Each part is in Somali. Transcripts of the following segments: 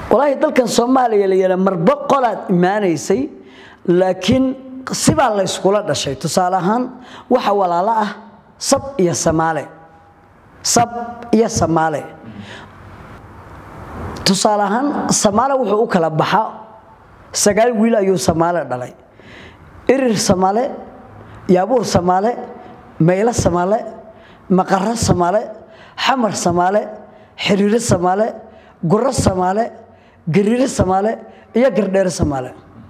walaahi dalkan soomaaliya la yidhaa marba qolaad imaanaysay laakiin sibaa la yskula dhashay tusaale ahaan waxa walaalo ah sab iyo samaale sab iyo samaale tusaale ahaan samaale wuxuu u kala baxaa sagaal wiil ayuu samaale dhalay irir samaale yaabuur samaale maylo samaale maqaro samaale xamar samaale xiriiro samaale guro samaale gariiro samaale iyo gardheero samaale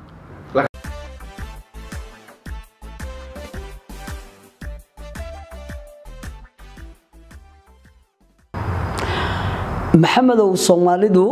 maxamedow soomaalidu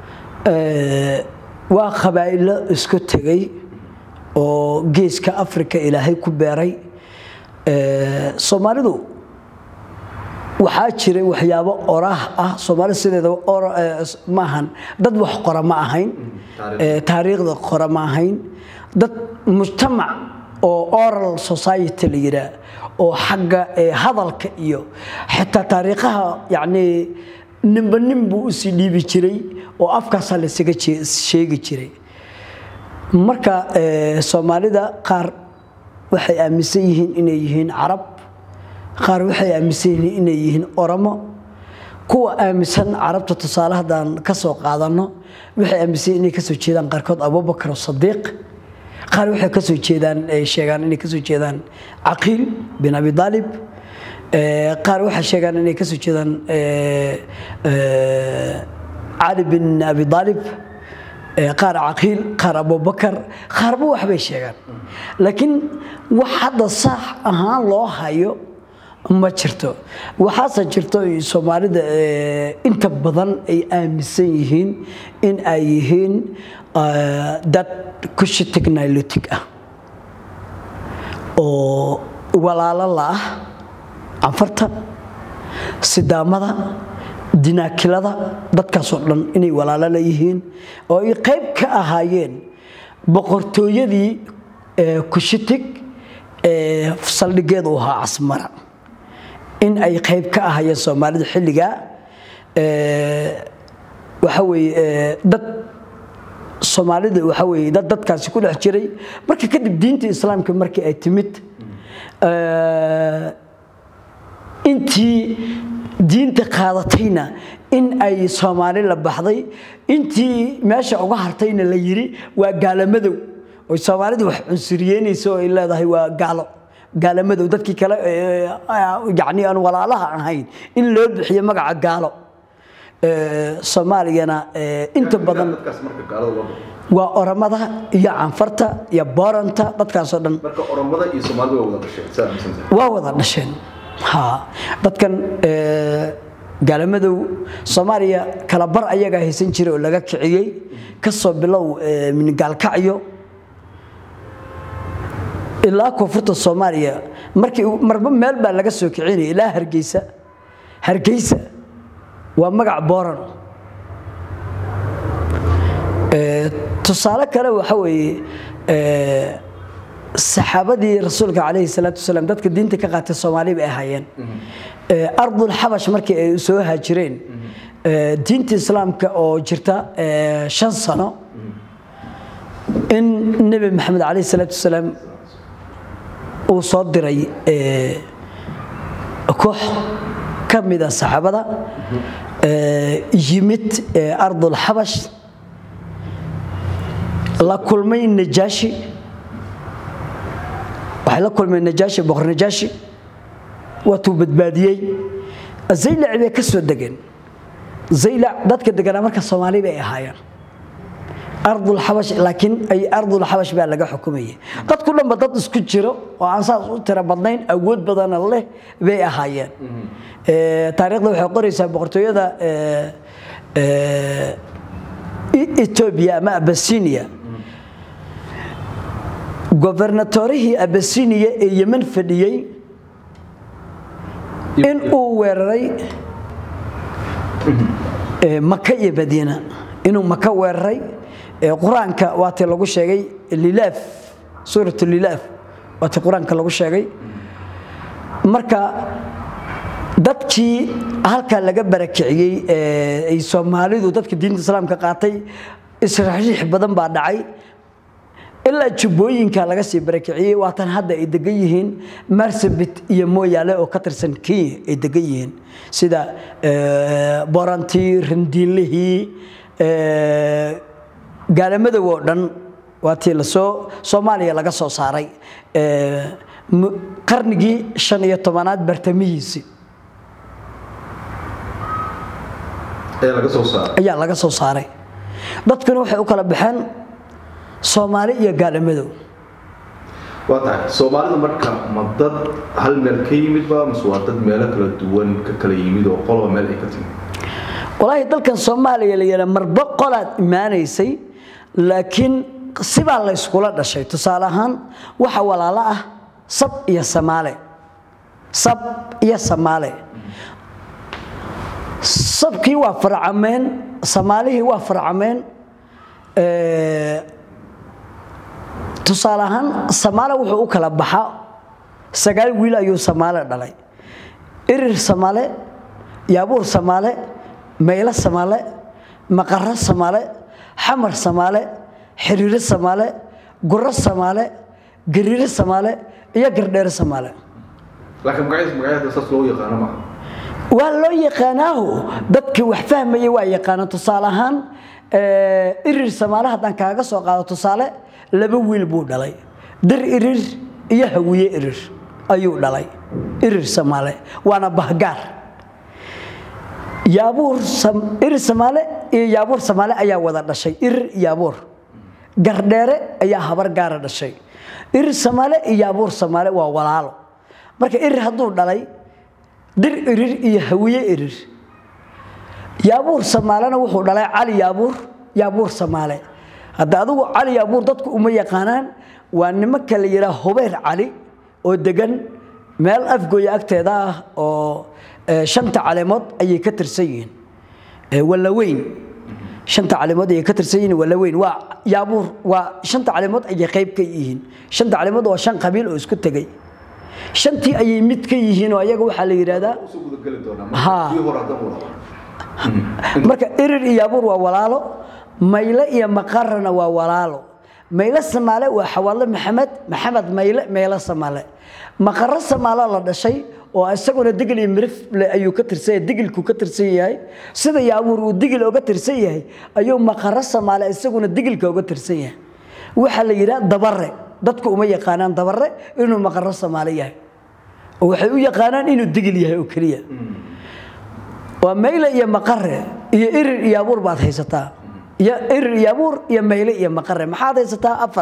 waa qabaa'ilo isku tegay oo geeska africa ilaahay ku beeray soomaalidu waxaa jiray waxyaabo oraah ah soomaali sideeda maahan dad wax qora ma ahayn taariikhda qora ma ahayn dad mujtamac oo oral society la yidhaah oo xagga hadalka iyo xitaa taariikhaha yacnii ninba nin buu usii dhiibi jiray oo afkaasaa laysaga sheegi jiray marka soomaalida qaar waxay aaminsan yihiin inay yihiin carab qaar waxay aaminsan yihiin inay yihiin oromo kuwa aaminsan carabta tusaale haddaan ka soo qaadanno waxay aaminsan inay kasoo jeedaan qaarkood abubakar sadiiq qaar waxay kasoo jeedaan sheegaan inay kasoo jeedaan caqiil bin abi aalib qaar waxay sheegaan inay kasoo jeedaan cali bin abi aalib qaar caqiil qaar abubakar qaarba waxbay sheegaan laakiin wax hadda saax ahaan loo hayo ma jirto waxaase jirto soomaalida inta badan ay aaminsan yihiin in ay yihiin dad kushi technolotic ah oo walaalo la ah canfarta sidaamada dinaakilada dadkaasoo dhan inay walaalo leeyihiin oo ay qayb ka ahaayeen boqortooyadii kushitig ee saldhigeedu ahaa casmara in ay qayb ka ahaayeen soomaalida xilligaa waxa weye dad soomaalida waxa weye dad dadkaasi ku dhex jiray marka kadib diinta islaamka markii ay timid intii diinta qaadatayna in ay soomaali la baxday intii meesha uga hartayna la yiri waa gaalamadow oy soomaalidu wax cunsuriyeynayso oo ay leedahay waa gaalo gaalamadow dadkii kale yani aan walaalaha ahayn in loo bixiyo magaca gaalo soomaaliyana inta badan waa oromada iyo canfarta iyo booranta dadkaasoo dhan waa wada dhasheen dadkan gaalamadow soomaaliya kala bar ayagaa haysan jiray oo laga kiciyey kasoo bilow gaalkacyo ilaa koonfurta soomaaliya markii marba meel baa laga soo kicinaya ilaa hargeysa hargeysa waa magac booran tusaale kale waxa weeye saxaabadii rasuulka calayhi salaatu wasalaam dadka diinta ka qaatay soomaali bay ahaayeen ardul xabash markii ay soo haajireen diinta islaamka oo jirta shan sano in nebi maxamed calayhi salaatu wasalaam uu soo diray koox ka mida saxaabada yimid ardul xabash la kulmay najaashi waxay la kulmeen najaashi boqor najaashi waatuu badbaadiyey zaylac bay ka soo degeen zaylac dadka deganaa marka soomaali bay ahaayeen ardul xabash laakiin ay ardul xabash baa laga xukumayay dadku dhanba dad isku jiro oo aan saas u tiro badnayn awood badana leh bay ahaayeen taariikhda waxay qoraysaa boqortooyada etoobiya ama abasinia gobernatorihii abasinia ee yeman fadhiyey in uu weeraray maka iyo madiina inuu maka weeraray qur-aanka waatii lagu sheegay lilaaf suurat lilaaf waatii qur-aanka lagu sheegay marka dadkii halkaa laga barakiciyey ay soomaalidu dadka diinta islaamka qaatay israaxiix badan baa dhacay ilaa jubbooyinka laga sii barakiciyey waatan hadda ay degan yihiin marsabit iyo mooyaale oo ka tirsan kenya ay degan yihiin sida borantii randiinlihii gaalamadoow oo dhan waa tii lasoo soomaaliya laga soo saaray qarnigii shan iyo tobanaad bartamihiisii ayaa laga soo saaray dadkuna waxay u kala baxeen soomaali iyo gaadhamadow waa tahay soomaalida marka ma dad hal meel ka yimidba mase waa dad meelo kala duwan ka kala yimid oo qoloba meel ay ka timid walaahi dalkan soomaaliya la yidhaa marba qolaad imaanaysay laakiin sibaa la yskula dhashay tusaale ahaan waxa walaalo ah sab iyo samaale sab iyo samaale sabkii waa farcameen samaalihii waa farcameen tusaale ahaan samaale wuxuu u kala baxa sagaal wiil ayuu samaale dhalay irir samaale yaabuur samaale maylo samaale maqaro samaale xamar samaale xiriiro samaale guro samaale gariiro samaale iyo gardheere samaale laakiin magaciis magacyada saas loo yaqaano maaha waa loo yaqaanaaho dadkii wax fahmaya waa yaqaana tusaale ahaan irir samaale haddaan kaaga soo qaado tusaale laba wiil buu dhalay dir irir iyo hawiye irir ayuu dhalay irir samaale waana bahgaar yaabuur irir samaale iyo yaabuur samaale ayaa wada dhashay irir yaabuur gardheere ayaa habar gaara dhashay irir samaale iyo yaabuur samaale waa walaalo marka irir hadduu dhalay dir irir iyo hawiye irir yaabuur samaalena wuxuu dhalay cali yaabuur yaabuur samaale hadda adigu cali yaabuur dadku uma yaqaanaan waa nimanka la yidhaha hubayr cali oo degan meel afgooya agteeda ah oo shanta caleemood ayay ka tirsan yihiin wallaweyn shanta caleemood ayay ka tirsan yihiin wallaweyn waa yaabuur waa shanta caleemood ayay qayb ka yihiin shanta caleemood waa shan qabiil oo isku tegay shantii ayay mid ka yihiin oo ayaga waxaa la yidhaahdaa marka irir iyo yaabuur waa walaalo mayle iyo maqarana waa walaalo mayle samaale waa xawaadle maxamed maxamed mayle meyle samaale maqaro samaalo la dhashay oo isaguna digil iyo mirifle ayuu ka tirsan yahay digilku ka tirsan yahay sida yaabuur uu digil oga tirsan yahay ayuu maqaro samaale isaguna digilka oga tirsan yahay waxaa la yidhaha dabare dadku uma yaqaanaan dabare inuu maqaro samaale yahay oo waxay u yaqaanaan inuu digil yahay oo keliya waa mayle iyo maqare iyo irir iyo abuur baad haysataa iyo irir iyo abuur iyo mayle iyo maqare maxaad haysataa afar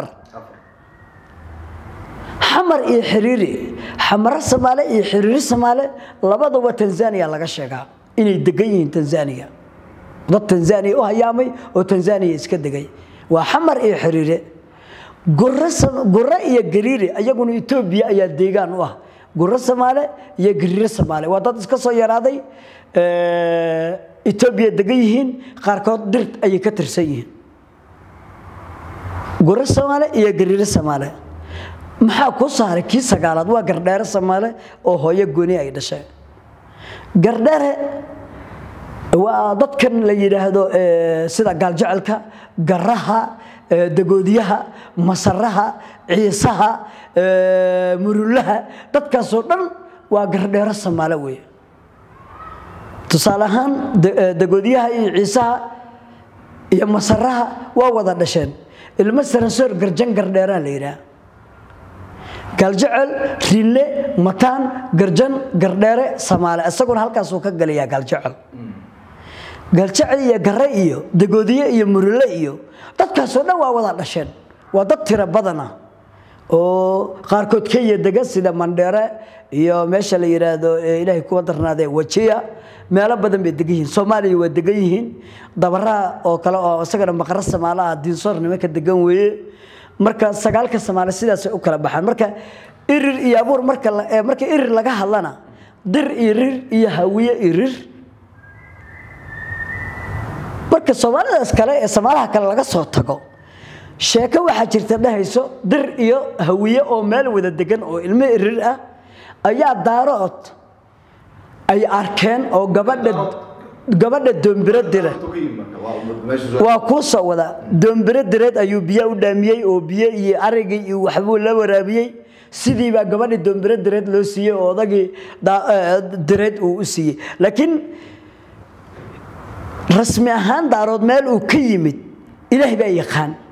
xamar iyo xiriiri xamaro samaale iyo xiriiri samaale labadaba tanzania laga sheegaa inay degan yihiin tanzania dad tanzania u hayaamay oo tanzania iska degay waa xamar iyo xiriire gure iyo gariire ayaguna etoobiya ayaa deegaan u ah guro samaale iyo gariire samaale waa dad iska soo yaraaday etoobiya degan yihiin qaarkood dir ayay ka tirsan yihiin guro samaale iyo gariire samaale maxaa ku saaray kii sagaalaad waa gardheere samaale oo hooyo gooni ay dhasheen gardheere waa dadkan la yidhaahdo sida gaaljecelka garaha dagoodiyaha masaraha ciisaha murulaha dadkaasoo dhan waa gardheero samaale wey tusaale ahaan dagoodiyaha iyo ciisaha iyo masaraha waa wada dhasheen ilmo saransoor garjan gardheeraa la yidhaha gaaljecel rinle mataan garjan gardheere samaale isaguna halkaasuu ka galayaa gaaljecel gaaljecel iyo gare iyo dagoodiye iyo murule iyo dadkaasoo dhan waa wada dhasheen waa dad tiro badana oo qaarkood kenya dega sida mandheere iyo meesha la yidhaahdo ilaahay kuwa darnaadee wajiya meelo badan bay degan yihiin soomaaliya waa degan yihiin dabaraha oo kale oo isagana maqaro samaale ah diinsoor nimanka degan weeye marka sagaalka samaale sidaasay u kala baxaan marka irir iyo abuur marka marka irir laga hadlana dir irir iyo hawiye irir marka soomaalidaas kale ee samaalaha kale laga soo tago sheeko waxaa jirta dhahayso dir iyo hawiye oo meel wada degan oo ilmo irir ah ayaa daarood ay arkeen oo gabadha gabadha doombiro dire waa kuu soo wadaa doombiro direed ayuu biyo u dhaamiyey oo biyo iyo arigii iyo waxbuu la waraabiyey sidii baa gabadhii doombiro direed loo siiyey oo odagii direed uu u siiyey laakiin rasmi ahaan daarood meel uu ka yimid ilaah baa yaqaan